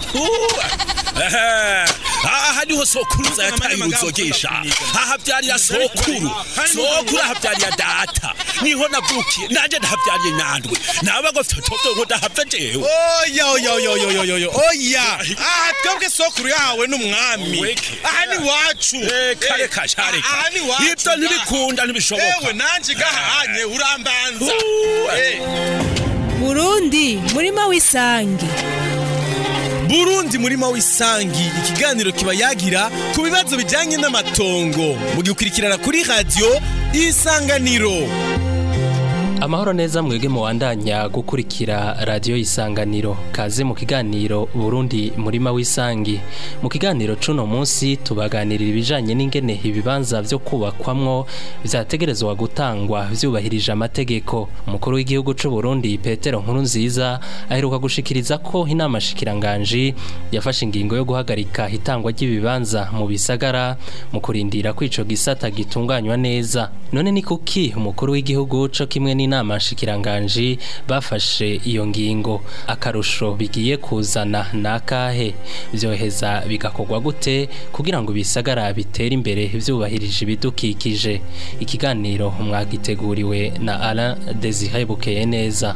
aha niho sokuruza yataye uruzogesha aha byariya sokuru sokuru aha byariya data niho navukiye nanje ndahabyariye nyandwi naba ngo toto ngo ndahava jewe oya oya oya oya oya oya oya aha twebwe sokuru yawe n'umwami Weke. aha ni wacu reka reka sha reka aha ni wacu ibyo ntibikunda ntibishoboka ewe nanje gahanye urambanza Uh, Eh. burundi murima w'isange burundi murima w'isangi ikiganiro kiba yagira ku bibazo bijyanye n'amatongo mugikurikirana kuri radiyo isanganiro amahoro neza mwebwe muwandanya gukurikira radiyo isanganiro kaze mu kiganiro burundi murima w'isangi mu kiganiro c'uno munsi tubaganirira ibijanye n'ingene ibibanza vyo kubakwamwo vyategerezwa gutangwa vyubahirije amategeko umukuru w'igihugu c'u Burundi Petero Nkurunziza aheruka gushikiriza ko inama shikiranganji yafashe ingingo yo guhagarika itangwa ry'ibibanza mu bisagara mu kurindira ko ico gisata gitunganywa neza none ni kuki umukuru w'igihugu co kimwe n'inama nshikiranganji bafashe iyo ngingo akarusho bigiye kuzana nakahe vyoheza bigakorwa gute kugira ngo ibisagara bitere imbere vyubahirije ibidukikije ikiganiro mwagiteguriwe na Alain Desire Bukeye neza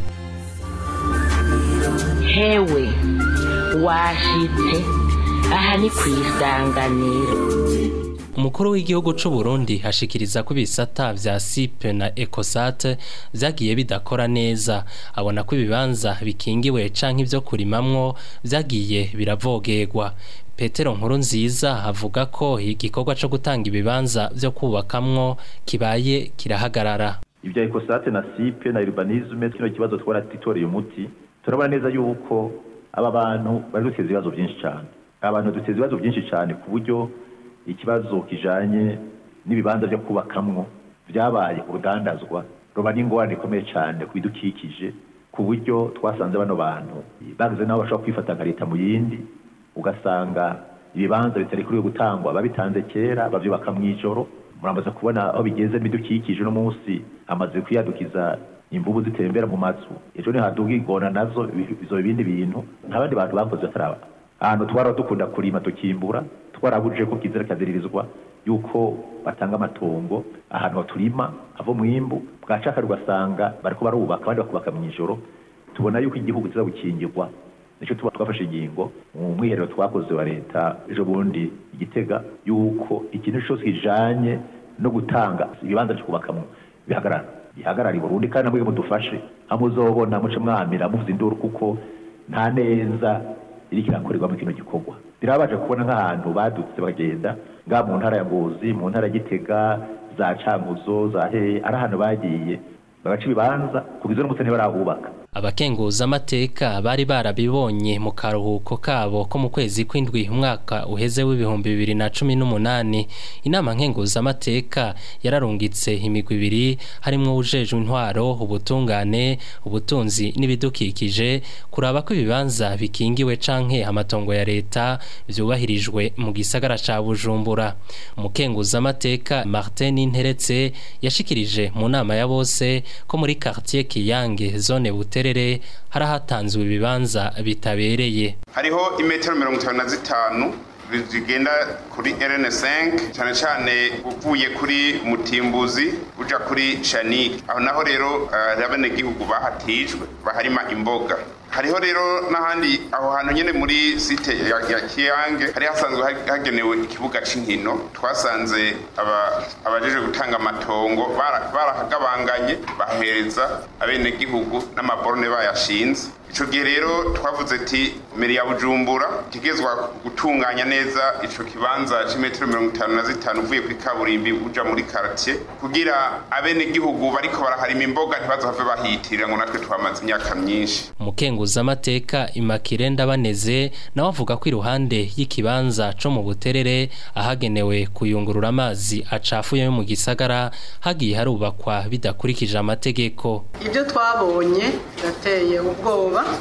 hewe washitse aha ni ku isanganiro umukuru w'igihugu c'u Burundi hashikiriza ko ibisata vya SIP na ECOSAT vyagiye bidakora neza abona ko ibibanza bikingiwe canke ivyo kurimamwo vyagiye biravogerwa Petero Nkuru nziza avuga ko igikorwa co gutanga ibibanza vyo kubakamwo kibaye kirahagarara ibya ekosate na sipe na urbanisme kino kibazo twaratitoreye umuti turabona neza yuko aba bantu bari duteza ibibazo byinshi cyane abantu duteza ibibazo byinshi cyane ku buryo ikibazo kijanye n'ibibanza byo kubakamwo byabaye urudandazwa ruba n'ingorane ikomeye cyane ku bidukikije ku buryo twasanze bano bantu bagize nabo bashobora kwifata nka leta mu yindi ugasanga ibibanza bitari kuri gutangwa babitanze kera bavyubaka mw'ijoro muramaze kubona aho bigeze n'ibidukikije uno munsi amaze kwiyadukiza imvubu zitembera mu mazu ejo nihaduga ingona nazo bizoba ibindi bintu nk'abandi bantu bakoze bataraba ahantu twara dukunda kurima tukimbura twarabujije ko kizira kaziririzwa yuko batanga amatongo ahantu turima avo mwimbu bwacaka ugasanga bariko barubaka abandi bakubaka mw'ijoro tubona yuko igihugu kiza gukingirwa nicyo tuba twafashe ingingo mu mwiherero twakoze wa leta ejo bundi igitega yuko ikintu cyose kijanye no gutanga ibibanza byo kubakamwo bihagarara bihagarara i burundi kandi namwe mudufashe hamuzobona muce mwamira muvuza induru kuko nta neza iriko irakorerwa mu kino gikorwa birabaje kubona nk'ahantu badutse bagenda nga mu ntara ya ngozi mu ntara ya gitega za cankuzo za hehe ari ahantu bagiye bagaca ibibanza kugeza n'umutse ntibarahubaka abakenguza amateka bari barabibonye mu karuhuko kabo ko mu kwezi kw'indwi umwaka uheze w'ibihumbi bibiri na cumi n'umunani inama nkenguza amateka yararungitse imigwi ibiri harimwo ujejwe intwaro ubutungane ubutunzi n'ibidukikije kuraba ko ibibanza bikingiwe canke amatongo ya leta vyubahirijwe mu gisagara ca Bujumbura umukenguza amateka Martin Interetse yashikirije mu nama ya bose ko muri quartier Kiyange zone Buterere hari hatanzwe ibibanza bitabereye hariho imetero mirongo itanu na zitanu zigenda kuri RN5 cyane cyane uvuye kuri mutimbuzi uja kuri shanike aho naho rero abenegihugu bahatijwe baharima imboga hariho rero n'ahandi aho hantu nyine muri site ya, ya kiyange hari hasanzwe hagenewe ikibuga c'inkino twasanze abajeje gutanga amatongo barahagabanganye bahereza abenegihugu n'amaborone bayashinze ico gihe rero twavuze ati meri ya bujumbura kigezwa gutunganya neza ico kibanza c'imetero mirongo itanu na zitanu uvuye kuri kaburimbi uja muri kartier kugira abenegihugu bariko baraharima imboga ntibazohave bahitirira ngo natwe twamaze imyaka myinshi umukenguza amateka Immaculée Ndabaneze nawe avuga ko iruhande y'ikibanza co mu buterere ahagenewe kuyungurura amazi acafuye yo mu gisagara hagiye harubakwa bidakurikije amategeko ibyo twabonye birateye ubwoba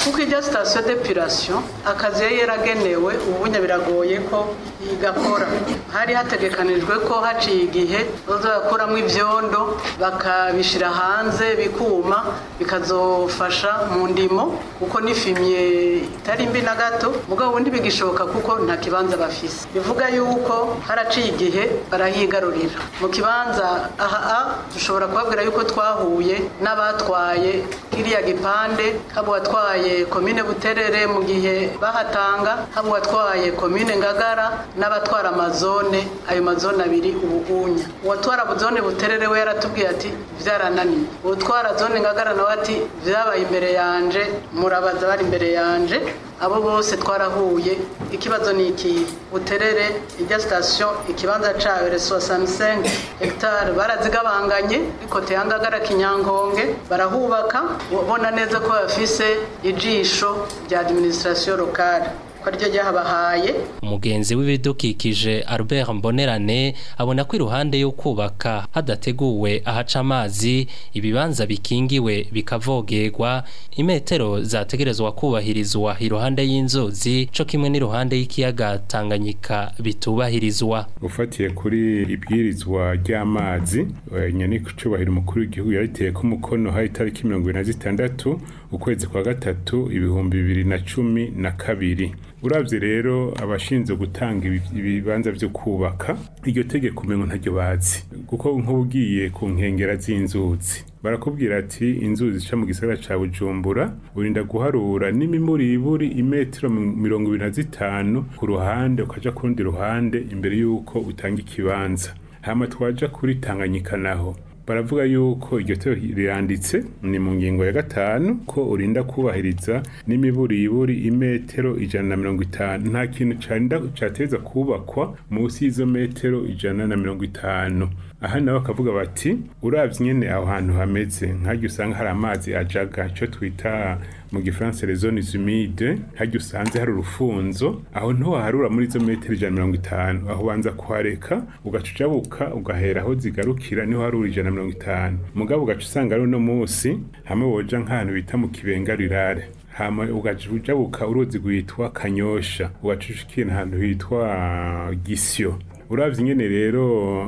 kuko ijya sitasiyo depuration akazi yari yaragenewe ubunya biragoye ko igakora hari hategekanijwe ko haciye igihe bazakuramo ibyondo bakabishyira hanze bikuma bikazofasha mu ndimo kuko n'ifimye itari mbi na gato mugabo ubundi bigishoboka kuko nta kibanza bafise bivuga yuko haraciye igihe barahigarurira mu kibanza aha dushobora kubabwira yuko twahuye n'abatwaye kiriya gipande haba uwatwaye komine buterere mu gihe bahatanga haba uwatwaye komine ngagara n'abatwara amazone ayo mazone abiri ubugunya uwatwara zone buterere we yaratubwiye ati byarananiye uwatwara zone ngagara nawe ati byabaye imbere yanje murabaza bari imbere yanje abo bose twarahuye ikibazo ni iki buterere ijya sitasiyo ikibanza cyayo reso samusengi hegitari barazigabanganye ikote ya ngagara kinyankonge barahubaka ubona neza ko bafise ijisho rya adiminisitirasiyo lokale ko ryo ryahabahaye umugenzi w'ibidukikije Albert Mbonerane abona ko iruhande yo kubaka hadateguwe ahaca amazi ibibanza bikingiwe bikavogerwa imetero zategerezwa kubahirizwa iruhande y'inzuzi co kimwe n'iruhande y'ikiyaga Tanganyika bitubahirizwa ufatiye kuri ibwirizwa ry'amazi nyani kucubahira umukuru w'igihugu yariteye ko umukono hari itariki mirongo ibiri na zitandatu ukwezi kwa gatatu ibihumbi bibiri na cumi na kabiri urabye rero abashinzwe gutanga ibibanza byo kubaka iryo tegeko umengo ntaryo bazi kuko nk'ugiye ku nkengera z'inzuzi barakubwira ati inzuzi zica mu gisagara ca bujumbura urinda guharura n'imimuriburi imetero mirongo ibiri na zitanu ku ruhande ukaja ku rundi ruhande imbere y'uko utanga ikibanza hama twaja kuri tanganyika naho baravuga yuko iryo tero riranditse ni mu ngingo ya gatanu ko urinda kubahiriza n'imiburiburi imetero ijana na mirongo itanu nta kintu carinda cateza kubakwa munsi y'izo metero ijana na mirongo itanu aha nabo bakavuga bati uravye nyene aho hantu hameze nk'aryo usanga hari amazi ajaga ico twita mu gifaransa les zones humides haryo usanze hari urufunzo aho ntiwaharura muri izo metero ijana na mirongo itanu aho ubanza kuhareka ugaca ujabuka ugahera aho zigarukira niho harura ijana na mirongo itanu mugabo ugaca usanga ari uno munsi hamwe woja nk'ahantu bita mu kibenga rirare hama ugaca ujabuka uruzi rwitwa kanyosha ugaca ushikira ahantu hitwa gisyo uravye nyene rero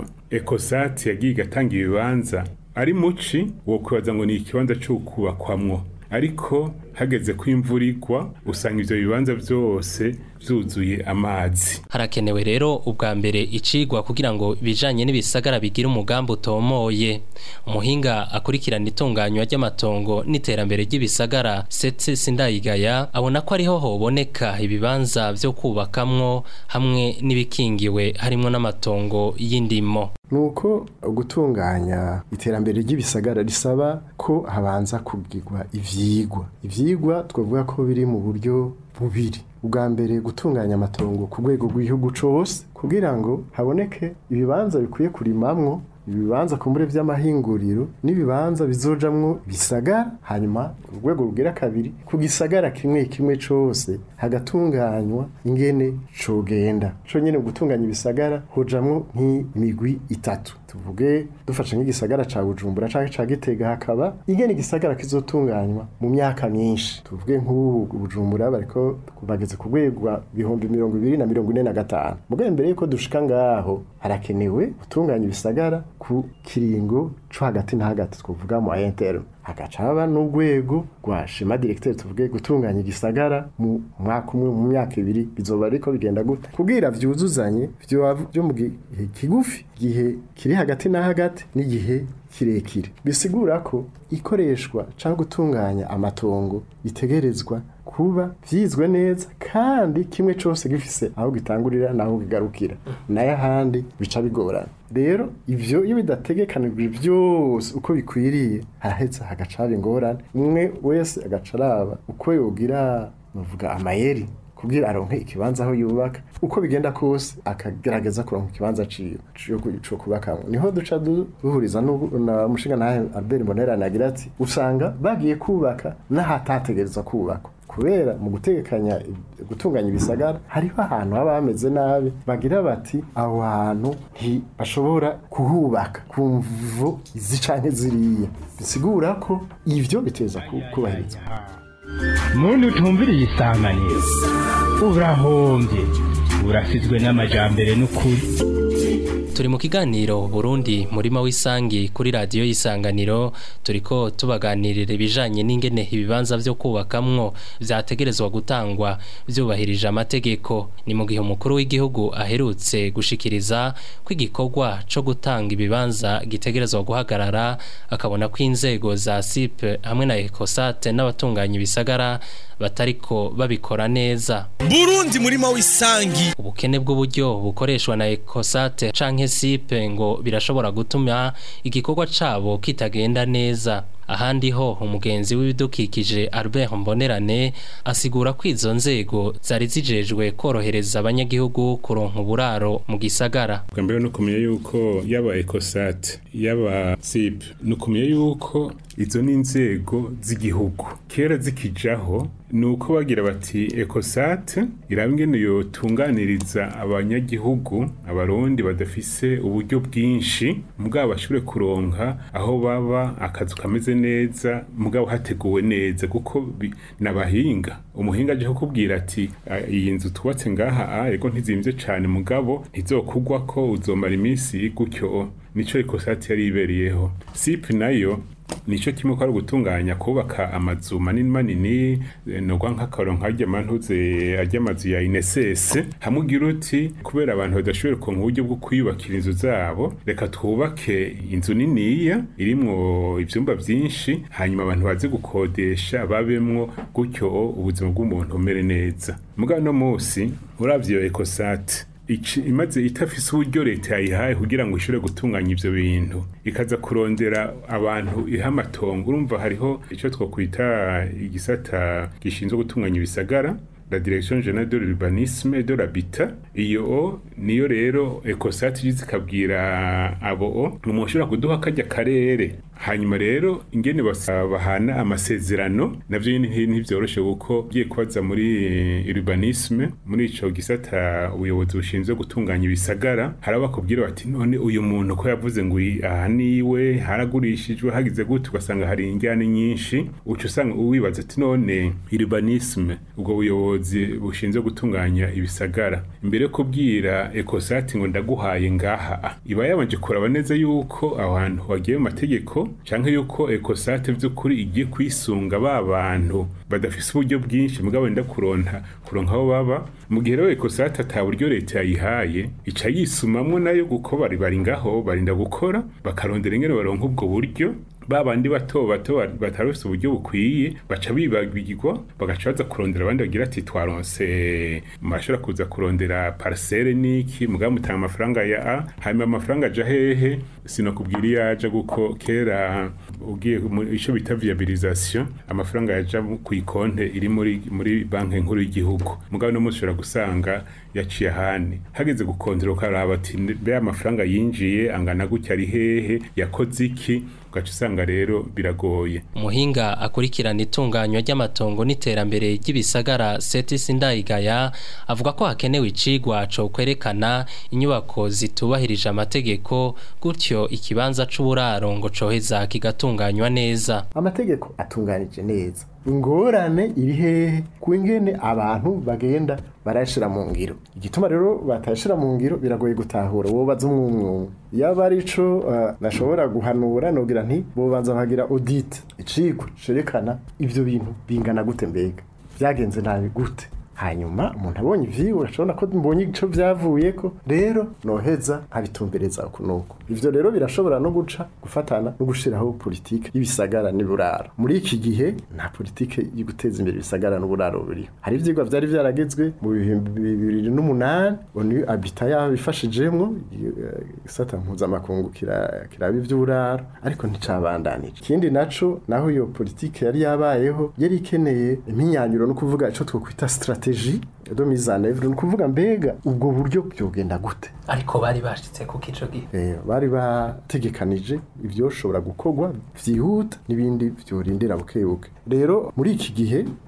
ekosati yagiye igatanga ibibanza ari muci wo kwibaza ngo ni ikibanza cyo kubakwamwo ariko hageze ko imvura igwa usanga ivyo bibanza vyose vyuzuye amazi harakenewe rero ubwa mbere icigwa kugira ngo bijanye n'ibisagara bigira umugambi utomoye umuhinga akurikirana itunganywa ry'amatongo n'iterambere ry'ibisagara setse sindayigaya abona ko ariho hoboneka ibibanza vyo kubakamwo hamwe n'ibikingiwe harimwo n'amatongo y'indimo nuko gutunganya iterambere ry'ibisagara risaba ko habanza kugirwa ivyigwa ivyigwa twavuga ko biri mu buryo bubiri ubwa mbere gutunganya amatongo ku rwego rw'igihugu cose kugira ngo haboneke ibibanza bikwiye kurimamwo ibibanza kumbure vy'amahinguriro n'ibibanza bizojamwo bisagara hanyuma urwego rugera kabiri ku gisagara kimwe kimwe cose hagatunganywa ingene cogenda co nyene gutunganya ibisagara hojamwo nk'imigwi itatu tuvuge dufashe nk'igisagara ca Bujumbura canke ca Gitega hakaba ingene igisagara kizotunganywa mu myaka myinshi tuvuge nk'ubu Bujumbura bariko bageze ku rwego bihumbi mirongo ibiri na mirongo ine na gatanu mugabo mbere yuko dushika ngaho harakenewe gutunganya ibisagara ku kiringo co hagati na hagati twavuga mu ayentero hagaca haba n'urwego rwa shema directeur tuvuge gutunganya igisagara mu mwaka umwe mu myaka ibiri bizoba ariko bigenda gute kugira vyuzuzanye vyo mu gihe kigufi igihe kiri hagati na hagati n'igihe kirekire bisigura ko ikoreshwa cyangwa gutunganya amatongo bitegerezwa kuba vyizwe neza kandi kimwe cyose gifise aho gitangurira naho kigarukira nayo ahandi bica bigorana rero ivyo iyo bidategekanijwe byose uko bikwiriye harahetse hagacaba ingorane umwe wese agaca araba uko yogira bavuga amayeri kugira aronke ikibanza aho yubaka uko bigenda kose akagerageza kuronka ikibanza ciyo cyo kubaka niho duca duhuriza na mushinga na Albert Bonera nagira ati usanga bagiye kubaka n'ahatategereza kubakwa kubera mu gutegekanya gutunganya ibisagara hariho ahantu haba hameze nabi bagira bati aho hantu ntibashobora kuhubaka ku mvo izi canke ziriya bisigura ko ivyo biteza kubahirizwa muntu utumviriye isanganiro urahombye urasizwe n'amajambere n'ukuri turi mu kiganiro Burundi murima w'isangi kuri radiyo y'isanganiro turiko tubaganirira ibijanye n'ingene ibibanza vyo kubakamwo vyategerezwa gutangwa vyubahirije amategeko ni mu gihe umukuru w'igihugu aherutse gushikiriza ko igikorwa co gutanga ibibanza gitegerezwa guhagarara akabona ko inzego za SIP hamwe na ECOSAT n'abatunganya ibisagara batariko babikora neza Burundi murima w'isangi ubukene bw'uburyo bukoreshwa na ECOSAT canke SIP ngo birashobora gutuma igikorwa cabo kitagenda neza ahandi ho umugenzi w'ibidukikije Albert Mbonerane asigura ko izo nzego zari zijejwe korohereza abanyagihugu kuronka uburaro mu gisagara bwa mbere no kumenya yuko yaba ECOSAT yaba SIP no kumenya yuko izo ni inzego z'igihugu kera zikijaho ni uko bagira bati ECOSAT iraba ingene yotunganiriza abanyagihugu abarundi badafise uburyo bwinshi mugabo bashobore kuronka aho baba akazu kameze neza mugabo hateguwe neza kuko bi- nabahinga umuhinga aje kukubwira ati "Ah, iyi nzu tubatse ngaha ah, ego ntizimvye cane mugabo ntizokugwa ko uzomara iminsi gutyo nico ECOSAT yari iberiyeho SIP nayo nico kimwe ko ari gutunganya kubaka amazu manini manini eh, nogwa nk'akaro nk'arya mantuze arya amazu ya INSS hamwe ugira uti kubera abantu badashoboye kuronka uburyo bwo kwiyubakira inzu zabo reka twubake inzu niniya irimwo ivyumba vyinshi hanyuma abantu baze gukodesha babemwo gutyo ubuzima bw'umuntu bumere neza mugabo no musi uravye iyo ECOSAT ici imaze itafise uburyo leta yayihaye kugira ngo ishobore gutunganya ivyo bintu ikaza kurondera abantu iha amatongo urumva hariho ico twokwita igisata gishinzwe gutunganya ibisagara la direction générale de l'urbanisme et de l'habitat iyo niyo rero ECOSAT igize ikabwira abo mushobora kuduha kajya karere hanyuma rero ingene basa- bahana amasezerano navyo nyene nti- ntivyoroshe kuko ugiye kubaza muri urbanisme muri ico gisata ubuyobozi bushinzwe gutunganya ibisagara hari bakubwira bati none uyu muntu ko yavuze ngo iyi- aha niwe haragurishijwe hagize gute ugasanga hari injyane nyinshi uca usanga uwibaza ati none urbanisme ubwo buyobozi bushinzwe gutunganya ibisagara imbere yo kubwira ECOSAT ngo ndaguhaye ngaha iba yabanje kuraba neza yuko aho hantu wagiye mu mategeko canke yuko ECOSAT vy'ukuri igiye kwisunga ba bantu badafise uburyo bwinshi mugabo wenda kuronka kuronka aho baba mu gihe rero ECOSAT ata buryo leta yayihaye ica yisumamwo nayo guko bari bari ngaho barinda gukora bakarondera ingene baronka ubwo buryo babandi bato bato batarose uburyo bukwiye baca bibagirwa bagaca baza kurondera abandi bagira ati twaronse mashobora kuza kurondera parcelle niki mugabo mutanga amafaranga ya A hanyuma amafaranga aja hehe sinakubwira iyo aja guko kera ugiye mu ico bita viabilisation amafaranga yaja ku ikonte iri muri muri banki nkuru y'igihugu mugabo no mushobora gusanga yaciye ahandi hageze gukondera ukaraba ati be amafaranga yinjiye angana gutya ari hehe yakoze iki ugaca usanga rero biragoye umuhinga akurikirana itunganywa ry'amatongo n'iterambere ry'ibisagara Setis Ndayigaya avuga ko hakenewe icigwa co kwerekana inyubako zitubahirije amategeko gutyo ikibanza c'uburaro ngo coheza kigatunganywa neza amategeko atunganije neza ingorane iri hehe ku ingene abantu bagenda barayashira mu ngiro igituma rero batayashira mu ngiro biragoye gutahura wobaza umwumwe yaba ari ico uh, nashobora guhanura nogira nti bobanza bagira audit icigwa cerekana ivyo bintu bingana gute mbega vyagenze nabi gute hanyuma umuntu abonye ivyiwe urashobora ko mbonye ico vyavuyeko rero noheza nkabitumbereza uku nuko ivyo rero birashobora no guca gufatana no gushiraho politike y'ibisagara n'uburaro muri iki gihe nta politike yo guteza imbere ibisagara n'uburaro buriho hari ivyigwa vyari vyaragezwe mu bihumbi bibiri n'umunani onu abita yabifashijemwo igisata mpuzamakungu kira- kiraba ivy'uburaro ariko nticabandanije ikindi naco naho iyo politike yari yabayeho yari ikeneye impinyanyuro no kuvuga ico twokwita strategie de mise en œuvre ni ukuvuga mbega ubwo buryo byogenda gute ariko bari bashitse ku kico gihe Eh, bari bategekanije ibyoshobora gukorwa vyihuta n'ibindi vyorindira bukebuke rero muri iki gihe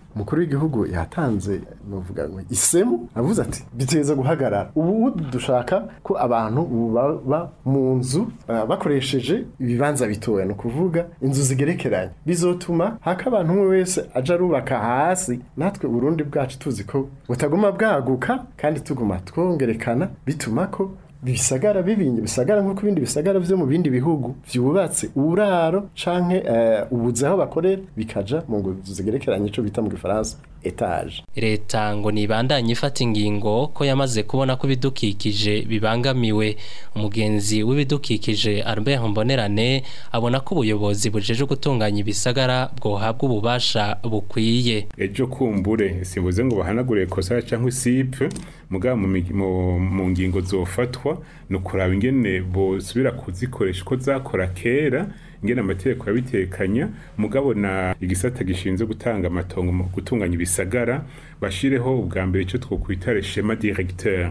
umukuru w'igihugu yatanze novuga ngo isemu avuze ati biteza guhagarara ubu dushaka ko abantu ubu baba mu nzu uh, bakoresheje ibibanza bitoya no kuvuga inzu zigerekeranye bizotuma haka abantu umwe wese aja arubaka hasi natwe Burundi bwacu tuzi ko butaguma bwaguka kandi tuguma twongerekana bituma ko bisagara bibinye bisagara nk'uko ibindi bisagara vyo mu bindi bihugu vyubatse uburaro canke uh, ubuzi aho bakorera bikaja mu ngo zigerekeranye ico bita mu gifaransa etage leta ngo nibandanye ifata ingingo ko yamaze kubona ko ibidukikije bibangamiwe umugenzi w'ibidukikije Albert Mbonerane abona ko ubuyobozi bujeje gutunganya ibisagara bwohabwa ububasha bukwiye ejo kumbure simvuze ngo bahanagure kosa cyangwa isipe mugabo mu ngingo zofatwa no kuraba ingene bosubira kuzikoresha ko zakora kera ingene amategeko yabitekanya mugabo na igisata gishinzwe gutanga amatongo mu gutunganya ibisagara bashireho ubwa mbere icyo twokwita schema directeur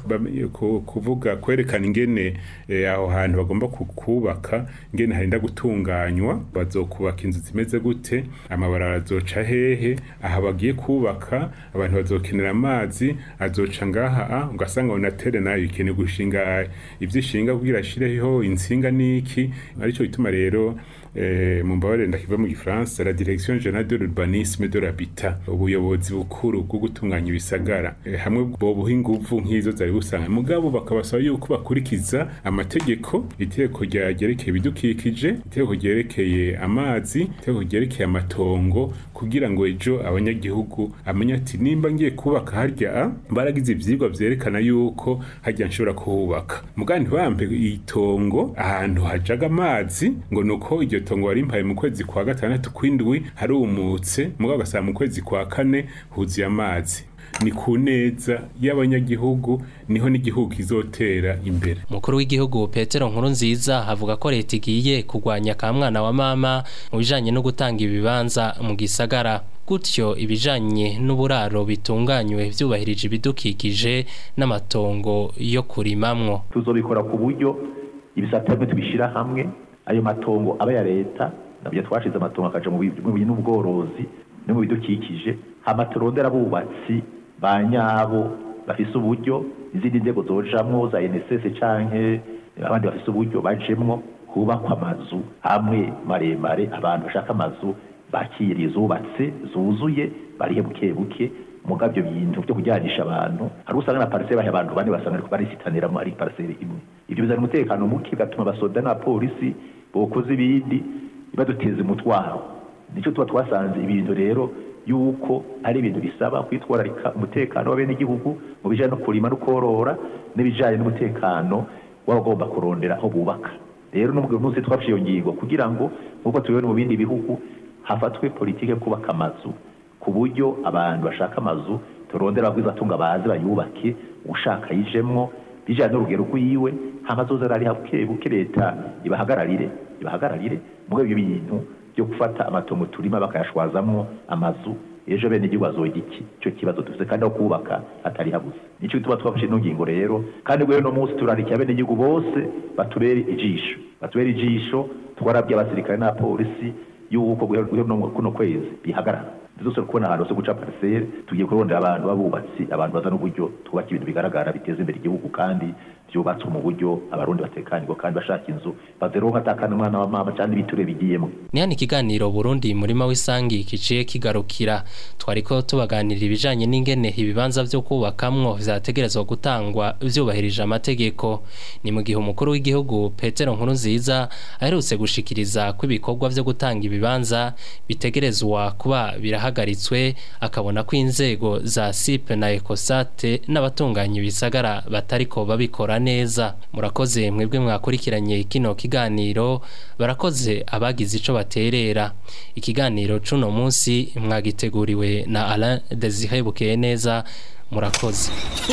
kuvuga kwerekana ingene aho hantu bagomba kubaka ingene harinda gutunganywa bazokubaka inzu zimeze gute amabarara azoca hehe aha bagiye kubaka abantu bazokenera amazi azoca ngaha ugasanga onatere nayo ikeneye gushinga ivyo ishinga kugira ashireho insinga niki arico bituma rero eh, mu mbabare ndakiva mu gifaransa la direction générale de l'urbanisme de l'habitat ubuyobozi bukuru bwo gutunganya ibisagara eh, hamwe bobuha inguvu nk'izo zari busanga mugabo bakabasaba yuko bakurikiza amategeko itegeko ryerekeye ibidukikije itegeko ryerekeye amazi itegeko ryerekeye amatongo kugira ngo ejo abanyagihugu amenye ati nimba ngiye kubaka harya baragize ivyigwa vyerekana yuko harya nshobora kuhubaka mugabo ntibampe itongo ahantu hajaga amazi ngo nuko iryo tongo warimpaye mu kwezi kwa gatandatu kw'indwi harumutse mugabo ugasanga mu kwezi kwa kane huzuye amazi ni ku neza y'abanyagihugu niho n'igihugu kizotera imbere umukuru w'igihugu petero nkuru nziza avuga ko leta igiye kurwanya ka mwana wa mama mu bijanye no gutanga ibibanza mu gisagara gutyo ibijanye n'uburaro bitunganywe vyubahirije ibidukikije n'amatongo yo kurimamwo tuzobikora ku buryo ibisata bimwe tubishira hamwe ayo matongo aba ya leta nabyo twashize amatongo akaja mu bintu n'ubworozi no mu bidukikije hama turondera abubatsi ba nyabo bafise uburyo izindi nzego zojamwo za NSS canke abandi bafise uburyo bajemwo hubakwa amazu hamwe maremare abantu bashaka amazu bakiriye zubatse zuzuye barihe buke buke mugabo ibyo bintu byo kujyanisha abantu hari usanga na pariseri bahe abantu bane basanga ariko barisitaniramo ari pariseri imwe ibyo bizana umutekano muke bigatuma abasoda n'abapolisi bokoze ibindi baduteza umutwaro nicyo tuba twasanze ibintu rero yuko ari ibintu bisaba kwitwararika umutekano w'abenegihugu mu bijyanye no kurima no korora n'ibijyanye n'umutekano w'abagomba kurondera aho bubaka rero n'ubwo munsi twafashe iyo ngingo kugira ngo nk'uko tubibona mu bindi bihugu hafatwe politiki yo kubaka amazu ku buryo abantu bashaka amazu turondera abagwizatunga baze bayubake ushaka yijemwo bijyanye n'urugero rw'iwe hamazoza ari buke buke leta ibahagararire ibahagararire muri ibyo bintu byo gufata amatongo turima bakayashwazamwo amazu ejo bene igihugu bazoga iki icyo kibazo dufite kandi aho kubaka hatari habuze nicyo gituma twafashe ino ngingo rero kandi rero no munsi turarikiye bene igihugu bose batubere ijisho batubere ijisho twarabye abasirikare n'abapolisi y'uko guhera kuno kwezi bihagarara zose kubona ahantu hose guca pariseri tugiye kurondera abantu b'abubatsi abantu bazana uburyo twubaka ibintu bigaragara biteza imbere igihugu kandi byubatswe mu buryo abarundi batekanirwa kandi bashaka inzu bazeronka atakana umwana wa mama cyangwa ibiture bigiyemo ni hano ikiganiro burundi murima w'isangi kiciye kigarukira twariko tubaganirira ibijanye n'ingene ibibanza vyo kubakamwo vyategerezwa gutangwa vyubahirije amategeko ni mu gihe umukuru w'igihugu petero nkuru nziza aherutse gushikiriza ko ibikorwa vyo gutanga ibibanza bitegerezwa kuba birahagaritswe akabona ko inzego za sipe na ekosate n'abatunganya ibisagara batariko babikora neza murakoze mwebwe mwakurikiranye kino kiganiro barakoze abagize ico baterera ikiganiro cuno munsi mwagiteguriwe na Alain Desire Bukeye neza murakoze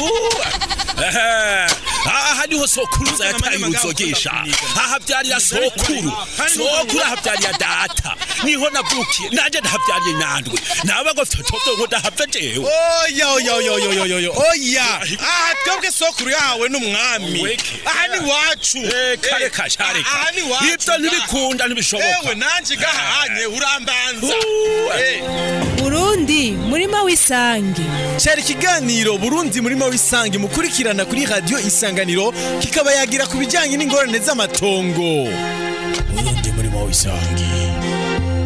aha niho sokuruza yataye uruzogesha aha byarira sokuru sokuru aha byarira data niho navukiye nanje ndahabyariye nandwe naba ngo fitoto ngo ndahava jewe oya oya oya oya oya oya oya aha twebwe sokuru yawe n'umwami aha ni wacu kare kashare aha ni wacu ibyo ntibikunda ntibishoboka ewe nanje gahanye urambanza burundi murima w'isangi cyari ikiganiro burundi murima w'isangi mukurikirana kuri radiyo isanganiro kikaba yagira ku bijyanye n'ingorane z'amatongo burundi murima w'isangi